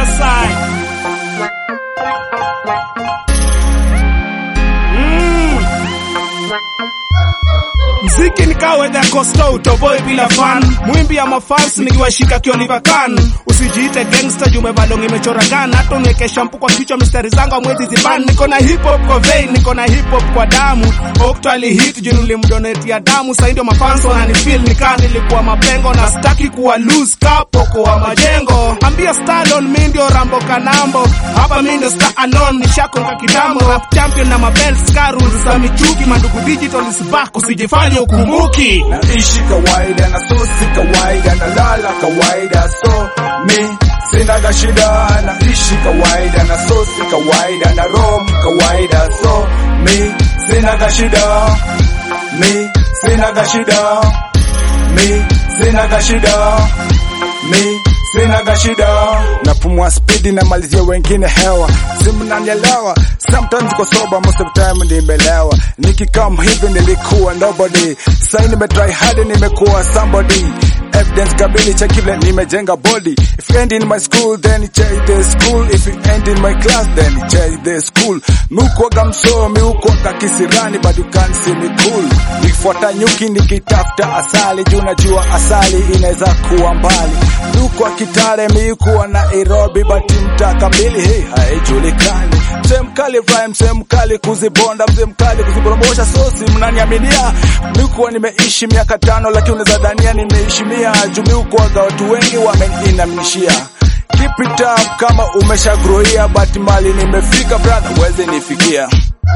side. Mm. Mziki nikawe the costa utoboi bila fan mwimbi ya mafans nikiwashika kioliver kan usijiite gangster jume balong imechora gan hata uniweke shampu kwa kichwa mistari zangu amwezi ziban niko na hip hop kwa vein niko na hip hop kwa damu okto alihit juu nilimdonate ya damu sasa ndio mafans wananifeel nikaa nilikuwa mapengo na staki kuwa loose kapoko wa majengo ambia Stallone mi ndio Rambo Kanambo hapa mi ndio star alone nishakonga kitambo rap champion na mabelt scar rules za michuki mandugu digital is back usijifanye ukumbuki naishi kawaida na so si kawaida na lala kawaida so mi sinaga shida naishi kawaida na so si kawaida na rom kawaida so mi sinaga shida mi sinaga shida mi sinaga shida mi sinaga shida napumua spidi na malizia wengine hewa simnanielewa sometimes ko soba most of time nimelewa nikikam hivi nilikuwa nobody sai nimetry hard nimekuwa somebody evidence kabili cha kile nimejenga body if you end in my school then check the school if you end in my class then check the school miukwaga msomi ukwaga kisirani but you can't see me cool nikifuata nyuki nikitafuta asali juu najua asali inaweza kuwa mbali miukwa kitare miukuwa nairobi but mtaka mbili hey, haijulikani mzee mkali rhyme mzee mkali kuzibonda mzee mkali kuziboromosha sosi mnaniaminia miukuwa nimeishi miaka tano lakini unaweza dhania nimeishi mia juu miukuwaga watu wengi wameniinamnishia keep it up kama umeshagroia but mali nimefika brother uweze nifikia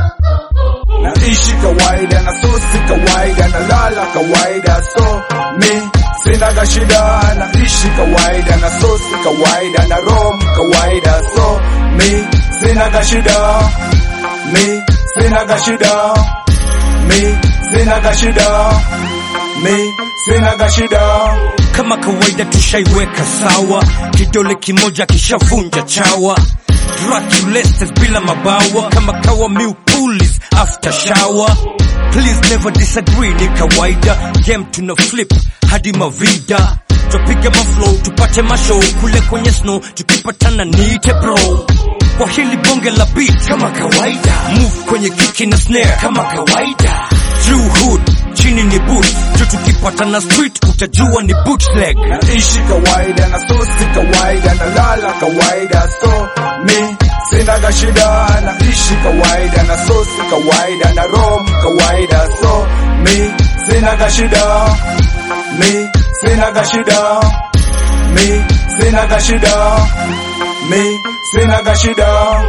naishi kawaida na so si kawaida na lala kawaida so mi sinaga shida naishi kawaida na so si kawaida na rom kawaida so mi sinaga shida mi sinaga shida mi sinaga shida mi sinaga shida kama kawaida tushaiweka sawa, kidole kimoja kishavunja chawa Draculastes bila mabawa kama kawa miu pulis after shower please never disagree ni kawaida game tuna flip hadi mavida twapiga maflow tupate mashow kule kwenye snow tukipatana niite bro kwa hili bonge la beat kama kawaida move kwenye kiki na snare kama kawaida True hood chini ni boot tu tukipatana street utajua ni bootleg naishi kawaida na so si kawaida na lala kawaida so mi sinaga shida naishi kawaida na so si kawaida na rom kawaida so mi sinaga shida mi sinaga shida mi sinaga shida mi sinaga shida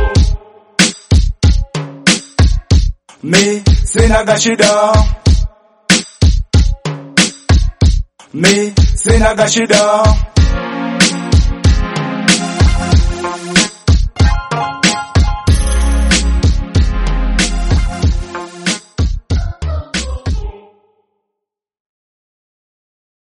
mi sinaga shida mi sinaga shida